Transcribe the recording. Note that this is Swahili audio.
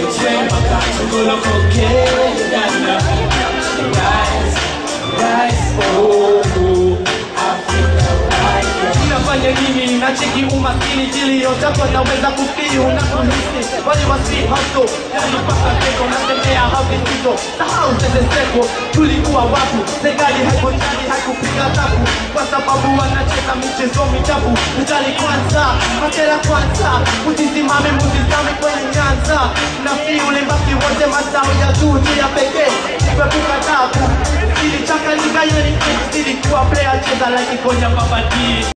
chemba kachukula koke Uganda Rise, rise, oh, oh Africa rise Unafanya nini nacheki umaskini jiliyotakwa naweza kufikiri unakuhisi wale wasi hato yani mpaka kesho natembea havizito sahau teteseko tulikuwa watu serikali haikojali haikupiga tapu kwa sababu wanacheza michezo michafu mjali kwanza matera kwanza usisimame mutizame kwenye nyanza na fi ulimbaki wote mazao ya juu juu ya pekee ipepuka tabu ilichanganyika yeni ilikuwa player cheza like konya babati